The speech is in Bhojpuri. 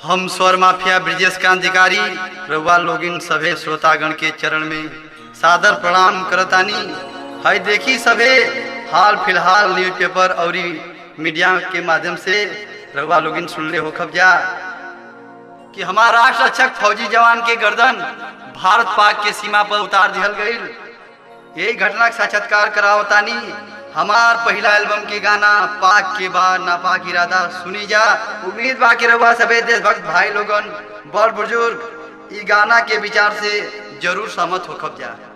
हम स्वर माफिया ब्रिजेश कांतिकारी रउआ लोगिन सभे श्रोतागण के चरण में सादर प्रणाम करतानी हई देखी सभे हाल फिलहाल न्यूज़पेपर और मीडिया के माध्यम से रउआ लोगिन सुनले हो खबजा कि हमारा राष्ट्र रक्षक फौजी जवान के गर्दन भारत पाक के सीमा पर उतार दिहल गईल यही घटना के साक्षात्कार करावतानी हमार पहला एल्बम के गाना पाक के बाद नापाक इरादा सुनी जा उम्मीद बा कि रउआ सभे देशभक्त भाई लोगन बड़ बुजुर्ग ई गाना के विचार से जरूर सहमत हो खब जा